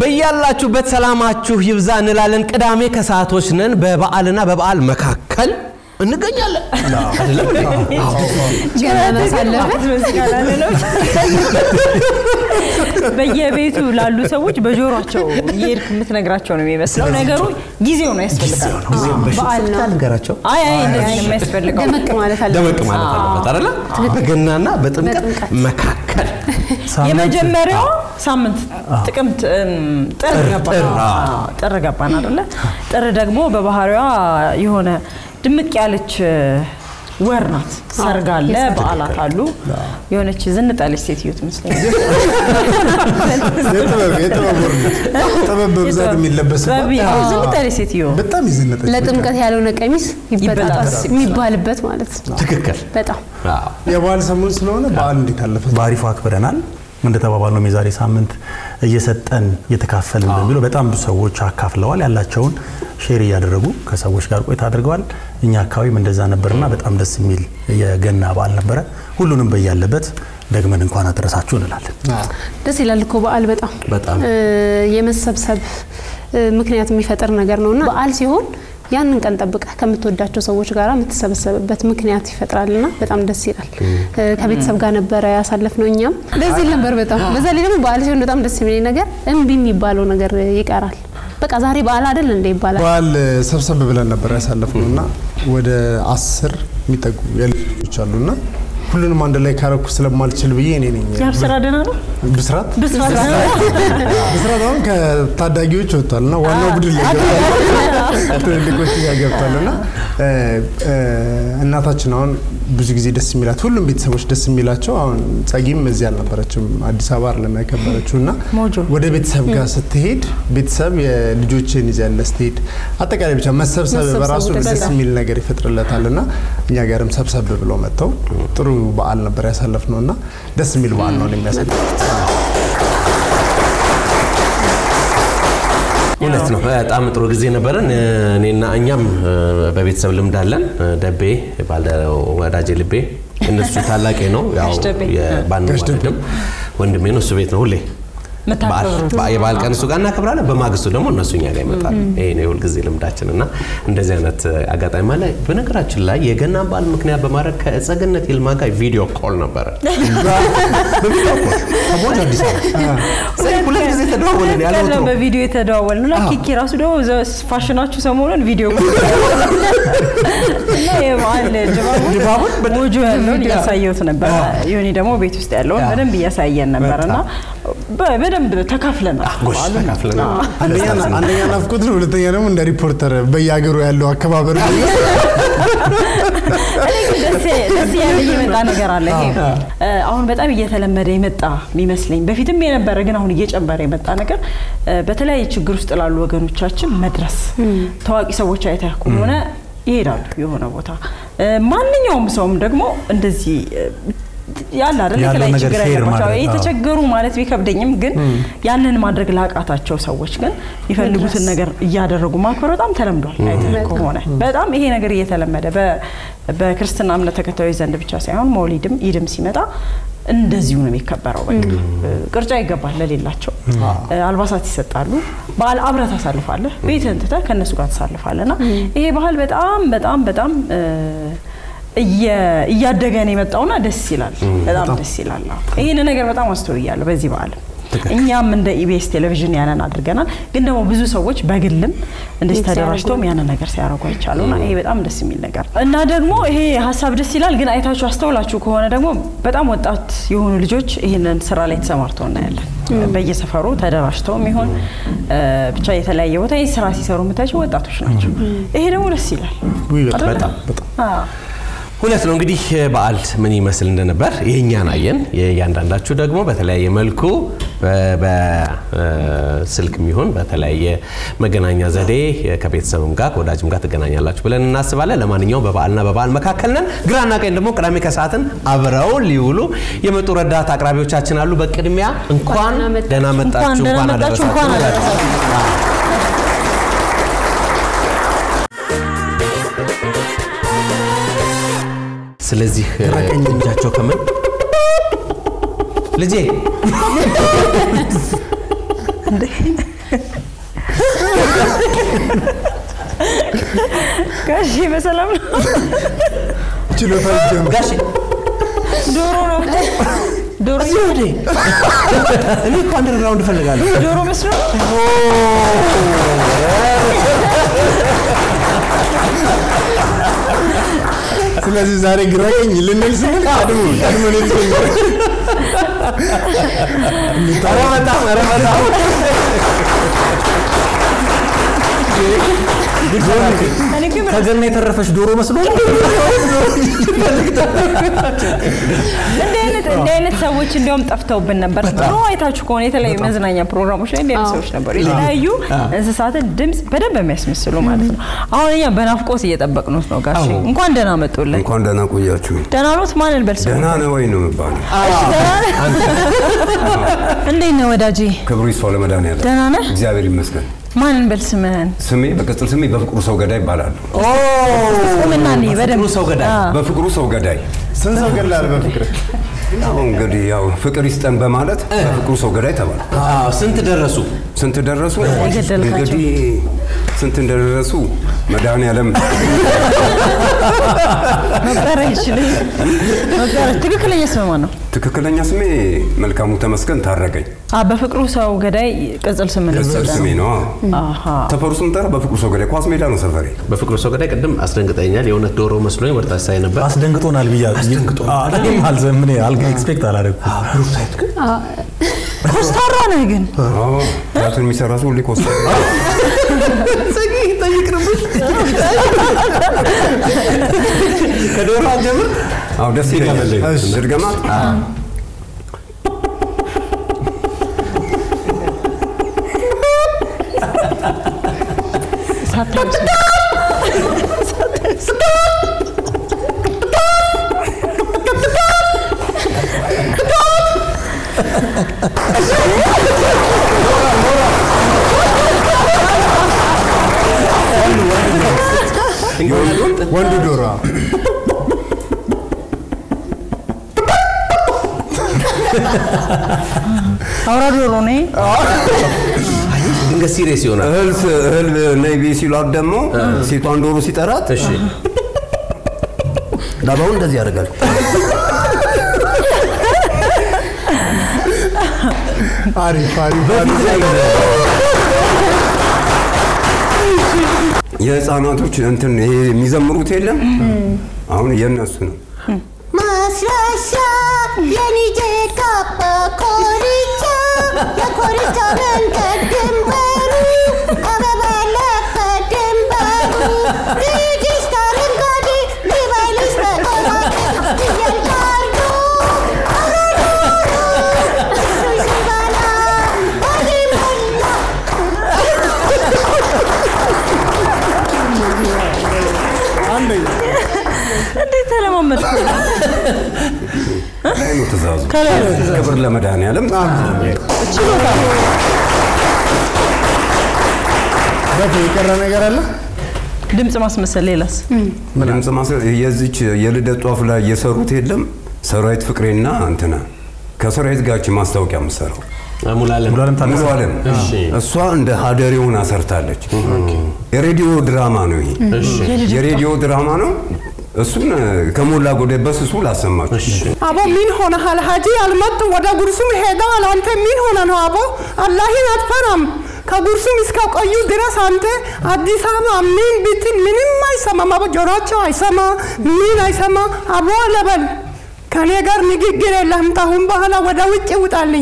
በያላችሁበት ሰላማችሁ ይብዛ እንላለን። ቅዳሜ ከሰዓቶች ነን። በበዓልና በበዓል መካከል እንገኛለን። አይደለም እንዴ? ገና ማሳለፍ በየቤቱ ላሉ ሰዎች በጆሯቸው እየሄድክ የምትነግራቸው ነው የሚመስለው። ነገሩ ጊዜው ነው ያስፈልጋል። በዓል ነው። ልንገራቸው አይ አይ እንደዚህ ነው የሚያስፈልገው። ደመቅ ማለት አለ። ደመቅ ማለት አለበት አይደለ? በገናና በጥምቀት በጥምቀት። መካከል የመጀመሪያው ሳምንት ጥቅምት እም፣ ጥር ገባን። ጥር፣ አዎ። አዎ፣ ጥር ገባን አይደለ? ጥር ደግሞ በባህሪዋ የሆነ ድምቅ ያለች እ፣ ወር ናት። ሰርግ አለ፣ በዓላት አሉ። የሆነች ዝንጥ ያለች ሴትዮ ትመስለኛል። የጥበብ የጥበብ ወር ነው። ጥበብ በብዛት የሚለበስበት ጥበብ- አዎ፣ ዝንጥ ያለች ሴትዮ በጣም ይዘነጠች ለጥምቀት ያልሆነ ቀሚስ ይበጣጠስ ይበጣጠስ። የሚባልበት ማለት ነው። ትክክል። በጣም አዎ። የበዓል ሰሞን ስለሆነ በዓል እንዴት አለፈ? በአሪፉ አክብረናል። እንደተባባልነው የዛሬ ሳምንት እየሰጠን እየተካፈልን በሚለው በጣም ብዙ ሰዎች አካፍለዋል። ያላቸውን ሼር እያደረጉ ከሰዎች ጋር ቆይታ አድርገዋል። እኛ አካባቢም እንደዛ ነበርና በጣም ደስ የሚል የገና በዓል ነበረ። ሁሉንም በያለበት ደግመን እንኳን አደረሳችሁ እንላለን። ደስ ይላል እኮ በዓል በጣም በጣም እ፣ የመሰብሰብ እ፣ ምክንያት የሚፈጥር ነገር ነውና በዓል ሲሆን ያንን ቀን ጠብቀህ ከምትወዳቸው ሰዎች ጋር የምትሰበሰብበት ምክንያት ይፈጥራልና በጣም ደስ ይላል። እ፣ ከቤተሰብ ጋር ነበረ ያሳለፍነው እኛም ደስ ይል ነበር በጣም። በዛ ላይ ደግሞ በዓል ሲሆን በጣም ደስ የሚለኝ ነገር እምቢ የሚባለው ነገር ይቀራል። በቃ ዛሬ በዓል አይደል እንደ ይባላል። በዓል ሰብሰብ ብለን ነበር ያሳለፍነው እና ወደ አስር የሚጠጉ የልጅ ልጆች አሉና ሁሉንም አንድ ላይ ካረኩ ስለማልችል ብዬ እኔ ነኝ የአብስራ ደህና ነው። ብስራት ብስራት ደህና ነው። ብስራት አሁን ከታዳጊዎች ወጥቷል እና ዋናው ቡድን ላይ ገብቷል። ትልልቆች ጋር ገብቷል እና እ፣ እ፣ እናታችን አሁን ብዙ ጊዜ ደስ የሚላት ሁሉም ቤተሰቦች ደስ የሚላቸው አሁን ጸጊም እዚህ አልነበረችም አዲስ አበባ አይደለም ያከበረችው እና ሞጆ። ወደ ቤተሰብ ጋር ስትሄድ ቤተሰብ የልጆችን ይዘህ ያለ ስትሄድ አጠቃላይ ብቻ መሰብሰብ መሰብሰቡ በራሱ ደስ ደስ ይላል። የሚል ነገር ይፈጥርለታል እና እኛ ጋርም ሰብሰብ ብለው መጥተው ጥሩ በዓል ነበር ያሳለፍነው እና ደስ የሚል በዓል ነው የሚያሳልፉት። እውነት ነው። በጣም ጥሩ ጊዜ ነበረን። እኔና እኛም እ፣ በቤተሰብ ልምድ አለን። ደቤ ባለ ወዳጄ ልቤ እነሱ ታላቄ ነው። ያው ጋሽ ደቤ። ባንዋደድም ወንድሜ ነው። እሱ ቤት ነው ሁሌ የምታከብሩት? በዓል- የበዓል ቀን እሱ ጋር እናከብራለን። በማግስቱ ደግሞ እነሱ እኛ ጋር ይመጣሉ። ይሄ ነው የሁል ጊዜ ልምዳችን እና እንደዚህ አይነት አጋጣሚ አለ። በነገራችን ላይ የገናን በዓል ምክንያት በማድረግ ከጸገነት ይልማ ጋር ቪዲዮ ኮል ነበረ። በቪዲዮ ኮል ከቦሌ አዲስ አበባ ስለዚህ ሁለት ጊዜ ተደዋወልን ያለ ቀደም ወትሮ በቪዲዮ የተደዋወልን እና ኪኪ ራሱ ደግሞ ዘ- ፋሽናችሁ ሰሞኑን ቪዲዮ ኮል እና የበዓል ድባቡን ሞጆ ያለውን እያሳየሁት ነበር። ዮኒ ደግሞ ቤት ውስጥ ያለውን በደንብ እያሳየን ነበር እና በ- በደንብ ተካፍለናል። ጎሽ ተካፍለን አንደኛ አንደኛ ናፍቆት ነው፣ ሁለተኛ ደግሞ እንደ ሪፖርተር በየሀገሩ ያለው አከባበር ነው። እኔ ግን ደስ ደስ ያለኝ የመጣ ነገር አለ። ይሄ እ፣ አሁን በጣም እየተለመደ የመጣ የሚመስለኝ በፊትም የነበረ ግን አሁን እየጨመረ የመጣ ነገር እ፣ በተለያየ ችግር ውስጥ ላሉ ወገኖቻችን መድረስ ታዋቂ ሰዎች አይተህ ከሆነ ይሄዳሉ የሆነ ቦታ እ፣ ማንኛውም ሰውም ደግሞ እንደዚህ እ፣ ያለ አይደል ያለው የተለያየ ነገር ችግር ሼር ያለባቸው ማድረግ፣ አዎ። የተቸገሩ ማለት ቢከብደኝም ግን ያንን ማድረግ ላቃታቸው ሰዎች ግን የሚፈልጉትን ነገር እያደረጉ ማክበር በጣም ተለምዷል። አይተህ ከሆነ በጣም ይሄ ነገር እየተለመደ በ- በክርስትና እምነት ተከታዮች ዘንድ ብቻ ሳይሆን መውሊድም ኢድም ሲመጣ እንደዚሁ ነው የሚከበረው። በቃ ቅርጫ ይገባል ለሌላቸው፣ አልባሳት ይሰጣሉ። በዓል አብረህ ታሳልፋለህ። ቤትህን ትተህ ከእነሱ ጋር ታሳልፋለህ እና ይሄ ባህል በጣም በጣም በጣም እ፣ እየ- እያደገ ነው የመጣውና ደስ ይላል። በጣም ደስ ይላል። አዎ። ይህን ነገር በጣም አስተውያለሁ በዚህ በዓል እኛም እንደ ኢቢኤስ ቴሌቪዥን ያንን አድርገናል። ግን ደግሞ ብዙ ሰዎች በግልም እንደዚህ ሲያደርጉ ተደራጅተውም ያንን ነገር ሲያደርጉ አይቻሉና ይሄ በጣም ደስ የሚል ነገር ነው። እና ደግሞ ይሄ ሀሳብ ደስ ይላል። ግን አይታችሁ አስተውላችሁ ከሆነ ደግሞ በጣም ወጣት የሆኑ ልጆች ይህንን ስራ ላይ ተሰማርተው እናያለን። በየሰፈሩ ተደራጅተውም ይሆን እ፣ ብቻ የተለያየ ቦታ ይህ ስራ ሲሰሩ የምታያቸው ወጣቶች ናቸው። ይሄ ደግሞ ደስ ይላል። ውይ በጣም አይደለ? በጣም አዎ። እውነት ነው። እንግዲህ በዓል ምን ይመስል እንደነበር የእኛን አየን። የእያንዳንዳችሁ ደግሞ በተለያየ መልኩ በስልክ የሚሆን በተለያየ መገናኛ ዘዴ ከቤተሰብም ጋር ከወዳጅም ጋር ትገናኛላችሁ ብለን እናስባለን። ለማንኛውም በበዓልና በበዓል መካከል ነን። ግራና ቀኝ ደግሞ ቅዳሜ ከሰዓትን አብረው ሊውሉ የመጡ ረዳት አቅራቢዎቻችን አሉ። በቅድሚያ እንኳን እንኳን አመጣችሁ። ደህና መጣችሁ፣ እንኳን ደህና መጣችሁ፣ እንኳን አደረሳችሁ። ስለዚህ እጃቸው ከምን ልጄ ጋሼ በሰላም ነው? ችሎታ ይጀምር። ጋሼ ዶሮ ነው ዶሮ እዚህ ወዴ እኔ እኮ አንደርግራውንድ እፈልጋለሁ። ዶሮ መስሎ ስለዚህ ዛሬ ግራ ቀኝ ልንል ስንል ቀድሞ ቀድሞ ነው የተጀመረ። ኧረ በጣም ኧረ በጣም እኔ ግን ከገና የተረፈች ዶሮ መስሎ እንዲህ አይነት እንዲህ አይነት ሰዎች እንዲያውም ጠፍተውብን ነበር። ድሮ አይታችሁ ከሆነ የተለያዩ መዝናኛ ፕሮግራሞች ላይ እንዲህ አይነት ሰዎች ነበሩ። የተለያዩ እንስሳትን ድምፅ በደንብ የሚያስመስሉ ማለት ነው። አሁን እኛ በናፍቆት እየጠበቅኑት ነው። ጋሼ እንኳን ደህና መጡልን። እንኳን ደህና ቆያችሁ። ደህና ኖት? ማንን በል ስሙ? ደህና ነው ወይ ነው የሚባለው። እንዴት ነህ ወዳጄ? ክብሩ ይስፋ ለመድኃኒዓለም። ደህና ነህ? እግዚአብሔር ይመስገን። ማንን በል ስምህን? ስሜ በቅጽል ስሜ በፍቅሩ ሰው ገዳይ ይባላል። ስምና እኔ በደንብ ሰው ገዳይ አዎ። በፍቅሩ ሰው ገዳይ ስንት ሰው ገድለሃል በፍቅር? ያው እንግዲህ ያው ፍቅር ይስጠን በማለት በፍቅሩ ሰው ገዳይ ተባለ። አዎ፣ ስንት ደረሱ? ስንት ደረሱ? የገደልካቸው? እንግዲህ ስንት እንደደረሱ መድኃኒዓለም መቁጠር አይችልም። መቁጠር ትክክለኛ ስም ማን ነው? ትክክለኛ ስሜ መልካሙ ተመስገን ታረቀኝ። አ በፍቅሩ ሰው ገዳይ ቅጽል ስም ነው። ቅጽል ስሜ ነው። አዎ። አሃ ሰፈሩ ስም ጠራ በፍቅሩ ሰው ገዳይ ኳስ ሜዳ ነው ሰፈሬ። በፍቅሩ ሰው ገዳይ ቅድም አስደንግጠኛል። የእውነት ዶሮ መስሎኝ ወደ ታች ሳይ ነበር። አስደንግጦናል ብያ እኔም አልዘምን ኤክስፔክት አላደረግኩም። ብሩክታይት ግን ኮስታራ ነህ ግን አዎ ቲያትር የሚሰራ ሰው ሁሌ ኮስ ከዶሮ አንጀምር። አዎ ደስ ይለኛል። እሺ። ድርገማ ወንዱ ዶሮ አውራ ዶሮ ነኝ። ድንገት ሲሪየስ ይሆናል። እህል ስ- እህል ነይ ቤ ሲሏት ደግሞ ሴቷን ዶሮ ሲጠራት እሺ ላባውን እንደዚህ ያደርጋል። አሪፍ አሪፍ አሪፍ። የህፃናቶች እንትን ይሄ የሚዘምሩት የለም አሁን የእነሱ ነው። ማስረሻ የኒጄ ካባ ኮሪቻ የኮሪቻ መንገድ ድንበሩ አበባ ያለበት ድንበሩ ልጅሽ ታረንጓዴ ሊበልሽ በቆራጭ ፍየል ታርዶ አረዶሮ እሱ ሲበላ ሆዴ ሞላ አንደኛ እንዴት ተለማመድኩ? ላይ ነው ትእዛዙ። ከላይ ነው ትእዛዙ። ክብር ለመድኃኒዓለም። ችሎታ ነው። በፊ የቀረ ነገር አለ? ድምፅ ማስመሰል ሌላስ? ድምፅ ማስ- የዚች የልደት ጧፍ ላይ የሰሩት የለም ሰራዊት ፍቅሬና እንትና ከሰራዊት ጋር ይህች ማስታወቂያ የምትሰራው ሙላለም ሙሉዓለም ታደሰ ሙሉ አለም እሺ። እሷ እንደ ሀደሬውን አሰርታለች። የሬዲዮ ድራማ ነው ይሄ የሬዲዮ ድራማ ነው። እሱን ከሞላ ጎደል በስሱ ላሰማችሁ። አቦ ምን ሆነሃል ሀጂ? አልመጡ ወደ ጉርሱም ሄደዋል። አንተ ምን ሆነ ነው አቦ? አላህን አትፈራም? ከጉርሱም እስከ ቆዩ ድረስ አንተ አዲስ አበባ ምን ብትል ምንም አይሰማም። አቦ ጆሮቸው አይሰማ ምን አይሰማ። አቦ ለበል ከኔ ጋር ንግግር የለህም። ታሁን በኋላ ወደ ውጭ ውጣልኝ።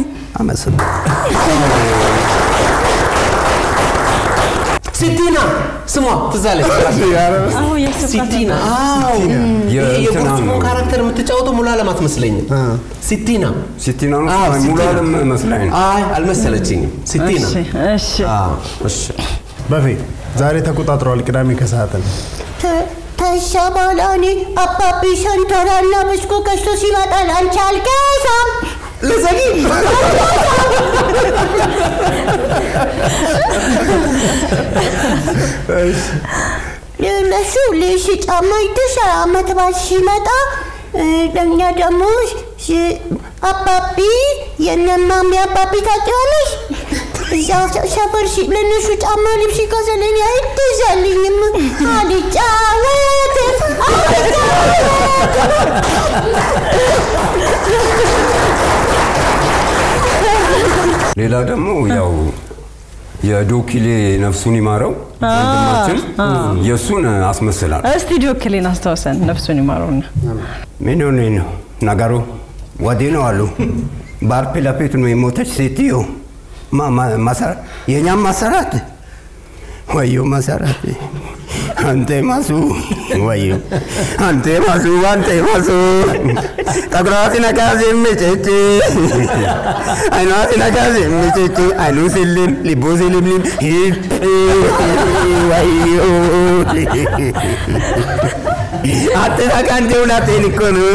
ሲቲና ስሟ ትዝ አለች። አሁን ያሰብካት ሲቲና አዎ፣ ይሄ የእንትና የጉርሱሞ ነው። ካራክተር የምትጫወተው ሙሉዓለም አትመስለኝም። ሲቲና ሲቲና ነው አዎ፣ ሙሉ ሲቲና። አለም መስላኝ ነው። አይ አልመሰለችኝም። ሲቲና እሺ፣ እሺ። አዎ፣ እሺ በፊ ዛሬ ተቆጣጥረዋል ቅዳሜ ከሰዓትን ተሻ ባላኔ አባቢ ሸንተራና ብስኩ ገዝቶ ሲመጣ ላንቺ አልገዛም። ለዘጊ ለሱ ልሽ ጫማ ይተሻ አመት በዓል ሲመጣ እ፣ ለእኛ ደግሞ ሽ- አባቢ የነማሚ አባቢ ታውቂዋለሽ? እዛ ሰፈር ሲ- ለእነሱ ጫማ ልብስ ይገዛልኝ አይገዛልኝም። አልጫወትም ሌላ ደግሞ ያው የዶኪሌ ነፍሱን ይማረው ወንድማችን የእሱን አስመስላል። እስቲ ጆክሌን አስታውሰን ነፍሱን ይማረውና ምን ሆነ ነው ነገሩ? ወዲህ ነው አሉ። ባርፔ ለፊት ነው የሞተች ሴትዮ ማ- ማ- መሰራ- የእኛም መሰራት ወዮ መሰራት አንተ ማሱ ወዮ አንተ ማሱ አንተ ማሱ ጠጉሯ ሲነካ ሲምጭጭ አይኗ ሲነካ ሲምጭጭ አይኑ ሲልም ልቡ ሲልምልም ሂፕ ወዮ አትሳቅ አንተ ሁለቴን እኮ ነው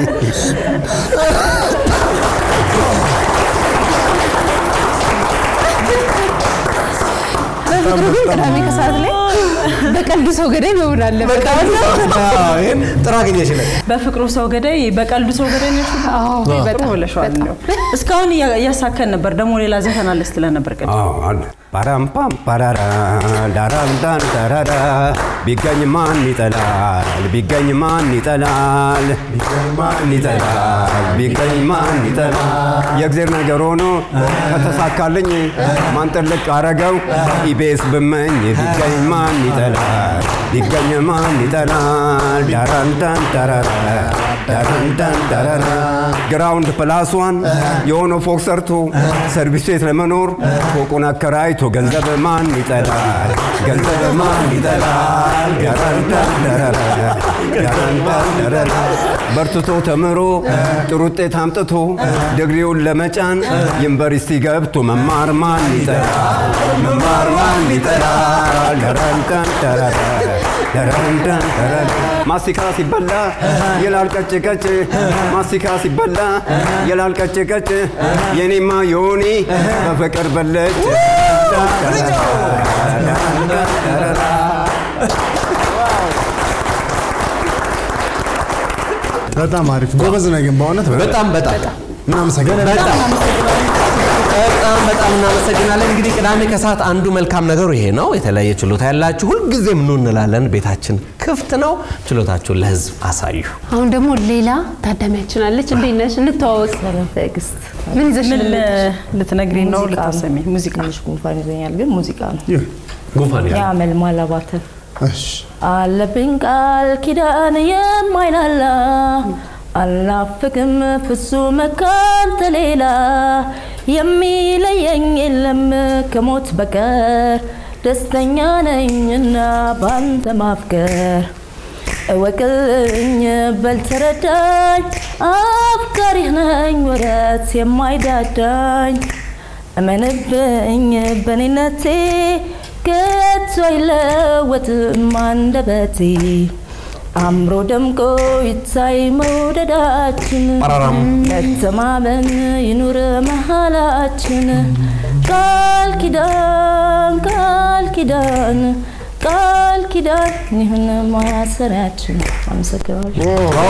በፍቅሩ ግን ቅዳሜ ከሰዓት ላይ በቀልዱ ሰው ገዳይ መሆን አለበት። ይህን ጥሩ አገኘሽለት። በፍቅሩ ሰው ገዳይ በቀልዱ ሰው ገዳይ ነሽ። አዎ፣ ጥሩ በጣም ብለሽዋል። እንደው እስካሁን እያ- እያሳከን ነበር። ደግሞ ሌላ ዘፈን አለ ስትለን ነበር ቅድም። አዎ አለ። ፓራምፓም ፓራራ ዳራምዳን ዳራራ ቢገኝ ማን ይጠላል? ቢገኝ ማን ይጠላል? ማን ይጠላል? ቢገኝ ማን ይጠላል? የእግዜር ነገር ሆኖ ከተሳካልኝ ማን ጥልቅ አረገው? ኢቤስ ብመኝ ቢገኝ ማን ይጠላል? ቢገኝ ማን ይጠላል? ዳራንዳን ዳራራ ዳራንዳን ዳራራ ግራውንድ ፕላስዋን የሆነ ፎቅ ሰርቶ ሰርቪስ ቤት ለመኖር ፎቁን አከራይቶ ገንዘብ ማን ይጠላል? ገንዘብ ማን ይጠላል? ዳራንዳን ዳራራ ዳራንዳን ዳራራ በርትቶ ተምሮ ጥሩ ውጤት አምጥቶ ድግሪውን ለመጫን ዩኒቨርሲቲ ገብቶ መማር ማን ይጠላል? መማር ማን ይጠላል? ዳራንዳን ዳራራ ዳራንዳን ዳራራ ማስቲካ ሲበላ ይላል ቀጭ ቀጭ ማስቲካ ሲበላ ይላል ቀጭ ቀጭ የኔማ የሆኔ በፍቅር በለጭ በጣም አሪፍ ጎበዝ ነህ ግን በእውነት በጣም በጣም እናመሰግናለን። በጣም በጣም በጣም እናመሰግናለን። እንግዲህ ቅዳሜ ከሰዓት አንዱ መልካም ነገሩ ይሄ ነው። የተለያየ ችሎታ ያላችሁ ሁልጊዜም ኑ እንላለን። ቤታችን ክፍት ነው። ችሎታችሁን ለህዝብ አሳዩ። አሁን ደግሞ ሌላ ታዳሚያችን አለች። እንዴት ነሽ? እንተዋወቅ። ትዕግስት ምን ይዘሽ ምን ነው? ልትነግሪን ነው? ሙዚቃ ነው። ልታሰሚ ሙዚቃ ትንሽ ጉንፋን ይዞኛል፣ ግን ሙዚቃ ነው። ጉንፋን ይላል። የአመልማል አባተ እሺ አለብኝ ቃል ኪዳን የማይላላ አልናፍቅም ፍጹም ካንተ ሌላ የሚለየኝ የለም ከሞት በቀር ደስተኛ ነኝና ባንተ ማፍቀር እወቅልኝ በልተረዳኝ አፍቃሪህ ነኝ ወረት የማይዳዳኝ እመንብኝ በኔነቴ ከቶ አይለወጥም አንደበቴ አምሮ ደምቆ ይታይ መውደዳችን ጳራራም። መተማመን ይኑር መሃላችን ቃል ኪዳን ቃል ኪዳን ቃል ኪዳን ይሁን ማሰሪያችን። አመሰግናለሁ።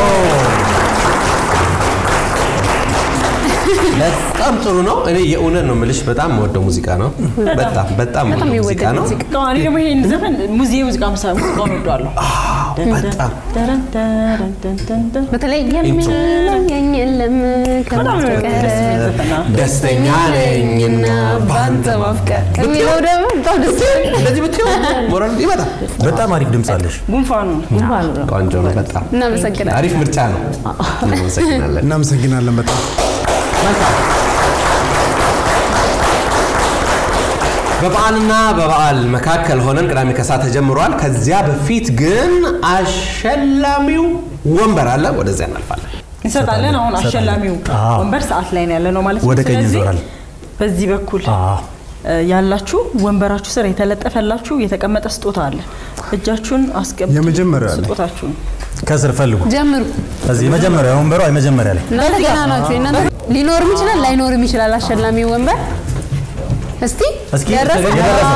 በጣም ጥሩ ነው። እኔ የእውነት ነው የምልሽ፣ በጣም የምወደው ሙዚቃ ነው። በጣም በጣም በጣም የምወደው ሙዚቃ የሚወደድ ነው። ሙዚቃ። እኔ ደግሞ ይሄን ዘፈን ሙዚቃ ሙዚቃ መሳ ሙዚቃውን ወደዋለሁ። በጣም በተለይ የሚለየኝ የለም በጣም ነው ከማፍቀር ደስ የሚል ዘፈን ነው። ደስተኛ ነኝና በአንተ ማፍቀር የሚለው ደግሞ በጣም ደስ ይላል። እንደዚህ ብትይው ሞራል ይመጣል። በጣም አሪፍ ድምፅ አለሽ። ጉንፋኑ ነው። ጉንፋኑ ነው። ቆንጆ ነው። በጣም እናመሰግናለን። አሪፍ ምርጫ ነው። እናመሰግናለን። እናመሰግናለን በጣም በበዓልና በበዓል መካከል ሆነን ቅዳሜ ከሰዓት ተጀምሯል። ከዚያ በፊት ግን አሸላሚው ወንበር አለ። ወደዚያ እናልፋለን። እንሰጣለን። አሁን እንሰጣለን። አሸላሚው አዎ። ወንበር ሰዓት ላይ ነው ያለ ነው ማለት ነው። ወደ ቀኝ ስለዚህ ይዞራል። በዚህ በኩል አዎ። እ፣ ያላችሁ ወንበራችሁ ስር የተለጠፈላችሁ የተቀመጠ ስጦታ አለ። እጃችሁን አስቀምጡ። የመጀመሪያው አለ። ስጦታችሁን ከስር ፈልጉ። ጀምሩ። እዚህ መጀመሪያ ወንበሯ የመጀመሪያ ላይ እናንተ ገና ናችሁ። እናንተ ሊኖርም ይችላል ላይኖርም ይችላል አሸላሚ ወንበር። እስቲ እስኪ ደረሰ? ደረሰ?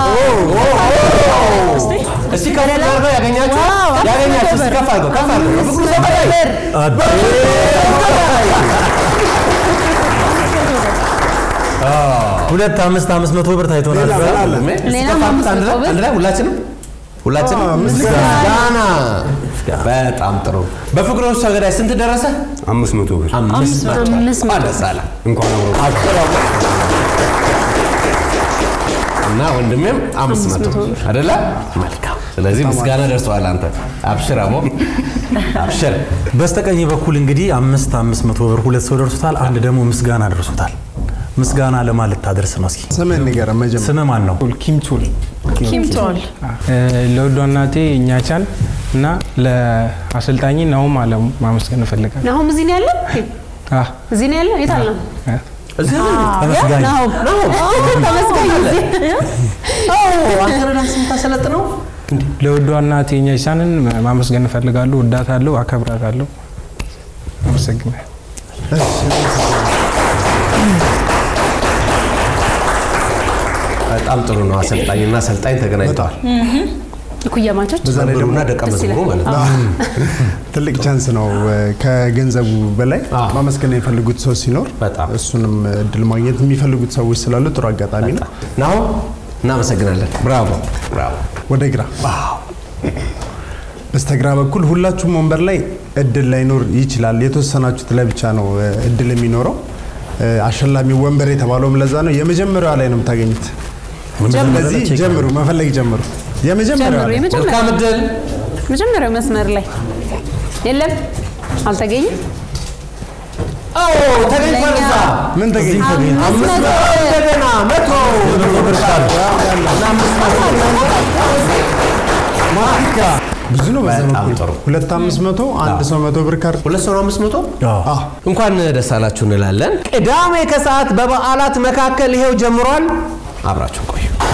እስቲ ከፍ አድርገው ያገኛችሁ ያገኛችሁ እስቲ ከፍ አድርገው ከፍ አድርገው ፍቅሩ ሰው በላይ አድ- ሁለት አምስት አምስት መቶ ብር ታይቶናል። ሌላ ምን አለ? ሌላም አንድ አምስት ላይ መቶ ብር? አንድ ላይ ሁላችንም ሁላችንም አዎ፣ ምስጋና። ምስጋና በጣም ጥሩ በፍቅሮች ሰገዳይ ስንት ደረሰ አምስት መቶ ብር አምስት መቶ አምስት መቶ። ደስ አለ እንኳን አብሮ አብሽራው እና ወንድሜም አምስት መቶ አይደለ መልካም ስለዚህ ምስጋና ደርሰዋል አንተ አብሽር አቦ አብሽር በስተቀኝ በኩል እንግዲህ አምስት አምስት መቶ ብር ሁለት ሰው ደርሶታል። አንድ ደግሞ ምስጋና ደርሶታል። ምስጋና ለማን ልታደርስ ነው? እስኪ ስምህን ንገረን መጀመሪያ። ስምህ ማን ነው? ኪምቹል ኪምቶል ለውዷ እናቴ እኛቻን እና ለአሰልጣኝ ናሁም አለሙ ማመስገን እፈልጋለሁ። ናሁም እዚህ ነው ያለው? አ፣ እዚህ ነው ያለው? የት አለ? እዚህ ነው ተመስጋኝ ናሁም ተመስገኝ እዚህ አንተ ነህ ዳንስ የምታሰለጥነው ለውዷ እናቴ እኛቻንን ማመስገን እፈልጋለሁ። ወዳታለሁ፣ አከብራታለሁ። አመሰግናለሁ። በጣም ጥሩ ነው አሰልጣኝና አሰልጣኝ ተገናኝተዋል እኩያማቾች በዛ ላይ ደግሞ መምህሩና ደቀ ደስ መዝሙሩ ይላል። ማለት ነው ትልቅ ቻንስ ነው። ከገንዘቡ በላይ አዎ። ማመስገን የሚፈልጉት ሰው ሲኖር በጣም። እሱንም እድል ማግኘት የሚፈልጉት ሰዎች ስላሉ ጥሩ አጋጣሚ ነው። ናሁ እናመሰግናለን ብራቮ ብራቮ ወደ ግራ በስተግራ በኩል ሁላችሁም ወንበር ላይ እድል ላይኖር ይችላል። የተወሰናችሁት ላይ ብቻ ነው እ፣ እድል የሚኖረው። እ፣ አሸላሚ ወንበር የተባለውም ለዛ ነው። የመጀመሪያዋ ላይ ነው የምታገኙት። ስለዚህ ጀምሩ፣ መፈለግ ጀምሩ። የመጀመሪያዋ ጀምሩ። ላይ የመጀመሪያው መልካም እድል መጀመሪያው መስመር ላይ የለም፣ አልተገኘም። አዎ ተገኝቷል እዛ ምን ተገኘ? አምስት መቶ እንደገና መቶ ብር ቃል እና አምስት መቶ ብዙ ነው። በዛ በጣም በኩል ጥሩ። ሁለት አምስት መቶ አንድ ሰው መቶ ብር ካርድ ሁለት ሰው ነው አምስት መቶ አዎ። እንኳን ደስ አላችሁ እንላለን። ቅዳሜ ከሰዓት በበዓላት መካከል ይሄው ጀምሯል። አብራችሁ ቆዩ።